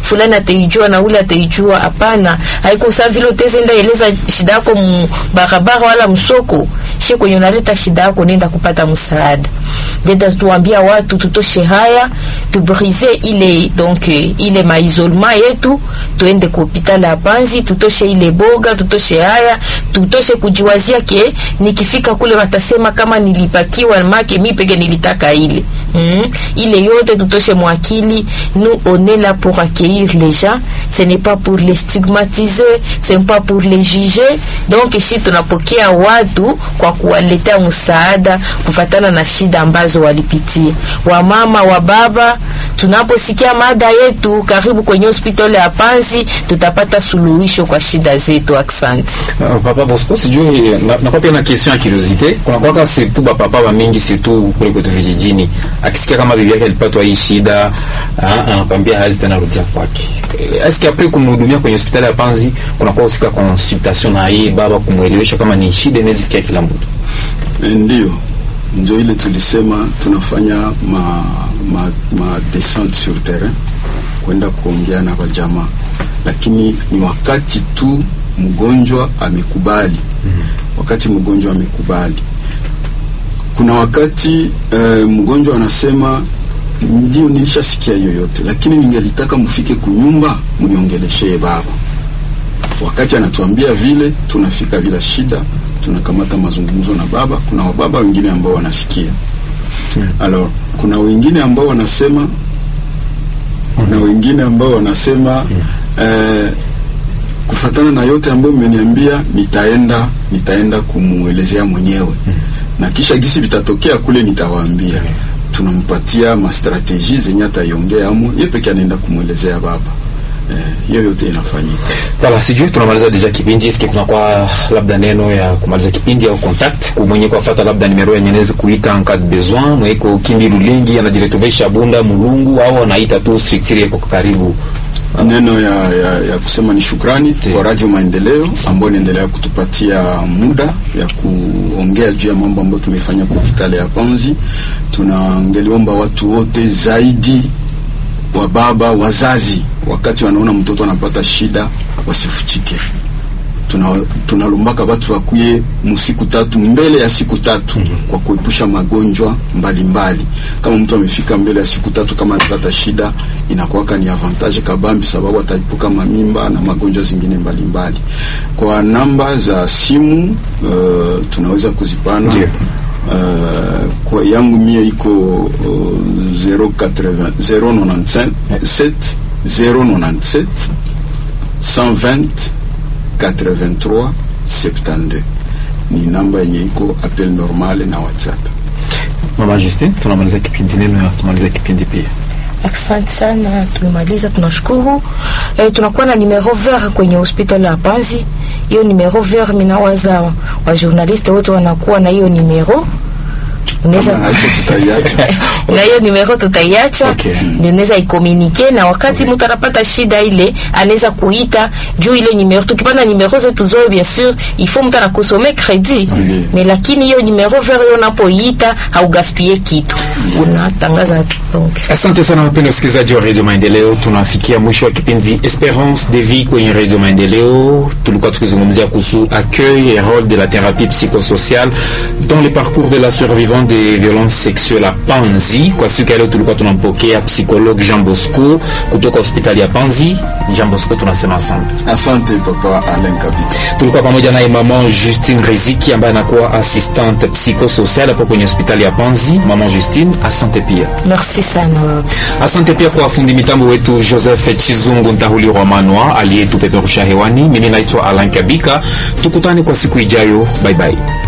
fulani ataijua na ule ataijua. Hapana, haiko sawa vile utezenda eleza shida yako barabara wala msoko she kwenye unaleta shida yako, nenda kupata msaada. Deda tuambia watu tutoshe haya, tubrize ile donc ile maisolema yetu, tuende ku hospitali ya Panzi, tutoshe ile boga, tutoshe haya, tutoshe kujiwazia ke nikifika kule watasema kama nilipakiwa make mi peke nilitaka ile mm. ile yote tutoshe mwakili. Nous on est là pour accueillir les gens, ce n'est pas pour les stigmatiser, ce n'est pas pour les juger. Donc ici tunapokea watu kwa kuwaletea msaada kufatana na shida ambazo walipitia. Wamama wa baba, tunaposikia mada yetu, karibu kwenye hospitali ya Panzi, tutapata suluhisho kwa shida zetu. Asante. Uh, papa Bosco, sijui na, na pia na question ya curiosité. Kuna kwaka surtout ba papa ba mingi surtout kule kwetu vijijini, akisikia kama bibi yake alipatwa hii shida, anakwambia hazi tena rudia kwake. Est-ce que après kumhudumia kwenye hospitali ya Panzi kuna kwa usika consultation na yeye baba kumwelewesha kama ni shida inazifikia kila mtu? Ndio, ndio ile tulisema tunafanya ma, ma, ma descente sur terrain kwenda kuongea na wajamaa, lakini ni wakati tu mgonjwa amekubali. mm -hmm. Wakati mgonjwa amekubali, kuna wakati uh, mgonjwa anasema ndio, nilishasikia hiyo yote, lakini ningelitaka mfike kunyumba mniongeleshee baba. Wakati anatuambia vile, tunafika bila shida tunakamata mazungumzo na baba. Kuna wababa wengine ambao wanasikia hmm. Alors, kuna wengine ambao wanasema kuna wengine ambao wanasema hmm. eh, kufatana na yote ambayo mmeniambia nitaenda nitaenda kumuelezea mwenyewe hmm. na kisha gisi vitatokea kule nitawaambia hmm. tunampatia mastrategie zenye ataiongea amo ye peke anaenda kumwelezea baba hiyo eh, yote inafanyika. Tala, sijui tunamaliza deja kipindi hiki, kuna kwa labda neno ya kumaliza kipindi au contact kwa mwenye kwa fata labda nimero ya nyenezi kuita en cas de besoin mweko kimbi lulingi anajiretobesha bunda mulungu au anaita tu structure yako karibu neno ya, ya, ya kusema ni shukrani Te. kwa Radio Maendeleo ambayo inaendelea kutupatia muda ya kuongea juu ya mambo ambayo tumefanya kwa hospitali ya Panzi. Tunangeliomba watu wote zaidi wa baba wazazi, wakati wanaona mtoto anapata shida wasifuchike. Tunalombaka tuna watu wakuye musiku tatu mbele ya siku tatu mm -hmm. kwa kuepusha magonjwa mbalimbali mbali. Kama mtu amefika mbele ya siku tatu kama anapata shida, inakuwaka ni avantage kabambi, sababu ataepuka mamimba na magonjwa zingine mbalimbali mbali. Kwa namba za simu uh, tunaweza kuzipana yeah. Uh, kwa yangu mie iko uh, 080 097 097 120 83 72 ni namba yenye iko appel normal na WhatsApp. Mama Justine, tunamaliza kipindi neno ya tumaliza kipindi pia. Asante sana, tumemaliza, tunashukuru. E, tunakuwa na numero vert kwenye hospitali ya Panzi. Hiyo numero vert, minawaza wa journaliste wote wanakuwa na hiyo numero unaweza na hiyo numero tutaiacha, Okay. ndio unaweza ikomunike, na wakati mtu anapata shida ile anaweza kuita juu ile numero. Tukipanda numero zetu zoe, bien sûr il faut mtu anakosome credit Oui. mais lakini hiyo numero vert hiyo unapoita haugaspie kitu, unatangaza donc Asante sana wapenda wasikilizaji wa Radio Maendeleo, tunafikia mwisho wa kipindi Esperance de vie kwenye Radio Maendeleo. Tulikuwa tukizungumzia kuhusu accueil et rôle de la thérapie psychosociale dans le parcours de la survivante des violences sexuelles à Panzi. Kwa siku ya leo tulikuwa tunampokea psychologue Jean Bosco kutoka hospitali ya Panzi. Jean Bosco, tunasema asante. Asante papa Alain Kabika. Tulikuwa pamoja naye mama Justine Riziki ambaye anakuwa assistante psychosocial hapo kwenye hospitali ya Panzi. Mama Justine, asante pia. merci sana baba. Asante pia kwa fundi mitambo wetu Joseph Chizungu Ntahuli Rwamanwa aliyetupeperusha hewani. Mimi naitwa Alan Kabika, tukutane kwa siku ijayo. Bye bye.